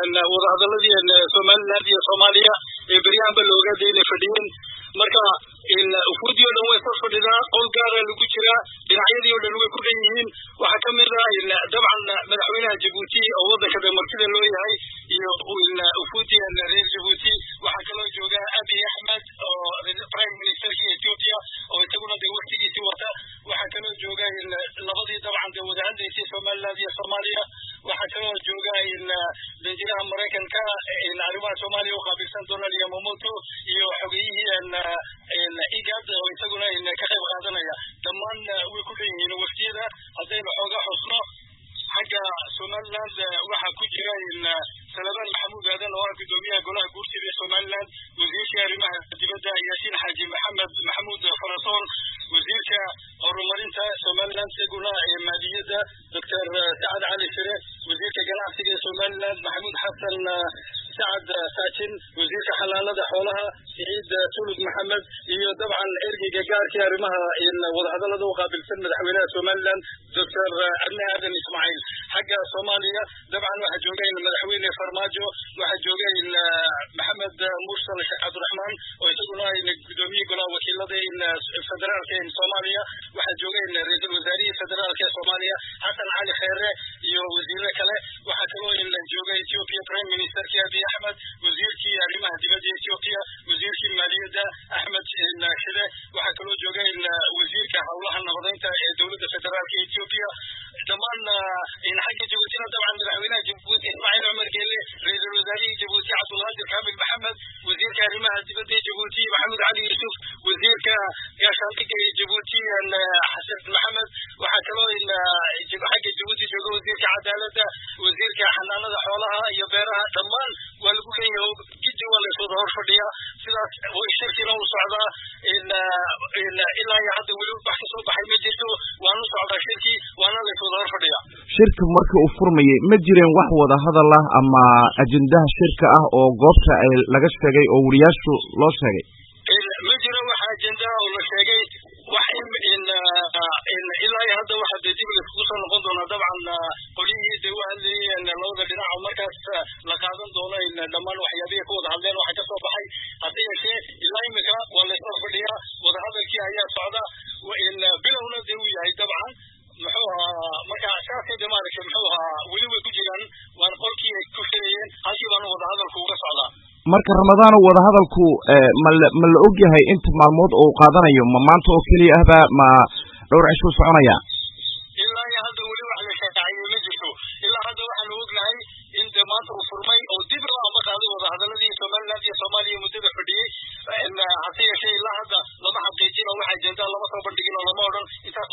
wadahadaladii somaliland iyo soomaaliya ee beryahanba la ogaada inay fadhiyeen marka ufuudii o dhan way soo fadhidaa qol gaara lagu jiraa dhinacyadii o dhan way ku dhan yihiin waxaa kamid ah dabcan madaxweynaha jabuuti oo waddanka damartida loo yahay iyo ufuudii reer jabuuti waxaa kaloo jooga abiy axmed oo prime ministerkii ethiopia oo isaguna de waftigiisii wata waxaa kaloo jooga labadii dabcan de wada hadlaysay somaliland iyo soomaaliya waxaa kaloo jooga danjiraha maraykanka arrimaha soomaaliya u qaabilsan donald yamamoto iyo xogeyihii igad oo isaguna ka qayb qaadanaya dhammaan way ku dhan yihiin waftiyada haddaynu xooga xusno xagga somaliland waxaa ku jira salamaan maxamuud aadan oo ah gudoomiyaha golaha guurtida ee somaliland wasiirkii arrimaha dibadda yaasiin xaaji maxamed maxamuud farasoon wasiirka horumarinta somaliland isaguna maaliyadda doctor sacad cali sire wasiirka ganacsiga ee somaliland maxamuud xasan sacad saajin wasiirka xalaalada xoolaha siciid tulud maxamed iyo dabcan ergeyga gaarkii arrimaha wadahadalada u qaabilsan madaxweynaha somaliland doctor cabdi aadan ismaaciil xagga soomaaliya dabcan waxaa jooga madaxweyne farmaajo waxaa jooga maxamed mursal sheekh cabdiraxmaan oo isaguna gudoomiye golaha wakiilada federaalka soomaaliya waxaa jooga ra-iisul wasaarihii federaalka ee soomaaliya xasan cali kheere iyo wasiire kale waxaa kaloo jooga ethiopia prime ministerkii abiy axmed wasiirkii arrimaha dibadda ethiopia wasiirkii maaliyadda axmed shide waxaa kaloo jooga wasiirka howlaha nabadeynta ee dowladda federaalka ethiopia dhammaan xagga jabuutina dabcan madaxweynaha jabuuti ismaaciil cumar geele ra-iisul wasaarihii jabuuti cabdulqaadir kaamil maxamed wasiirka arrimaha dibadda ee jabuuti maxamed cali yuusuf wasiirka gaashaandhigga ee jabuuti xasan maxamed waxaa kaloo xagga jabuuti jooga wasiirka cadaaladda wasiirka xanaanada xoolaha iyo beeraha dhammaan waa lagu leeyahay gidi waa layswada hor fadhiya sidaas shirkina u socdaa ilaa iyo hadda weli wax kasoo baxay ma jirto waanu socdaa shirkii waana layswada hor fadhiya shirka markii uu furmayey ma jireen wax wada hadal ah ama ajendaha shirka ah oo goobta ay laga sheegay oo wariyaashu loo sheegay ma jiro wax ajendaha oo la sheegay wax ilaa iyo hadda waxa dee dib laiskugu soo noqon doonaa dabcan qolyihii dee u hadlayeen labada dhinac oo markaas la qaadan doono dhammaan waxyaabihii ku wada hadleen waxa kasoo baxay hase yeeshee ilaa imika waa laysoo fadhiyaa wadahadalkii ayaa socda bilowna dee uu yahay dabcan muxuu ahaa marka saasay de maaragtay muxuu ahaa weli way ku jiraan waan qolkii ay ku filayeen halkii baanu wadahadalku uga socdaa marka ramadaano wadahadalku mala ma la og yahay inta maalmood oo qaadanayo ma maanta oo keliya ahba ma dhowr cishuu soconaya ilaa iyo hadda weli wax la shaaciyey ma jirto ilaa hadda waxaanu ognahay in de maanta uu furmay oo dib loo amba qaaday wadahadaladii somaliland iyo soomaaliya muddada fadhiyey hase yeeshee ilaa hadda lama xaqiijin oo wax ajendaa lama soo bandhigin oo lama odhan intaas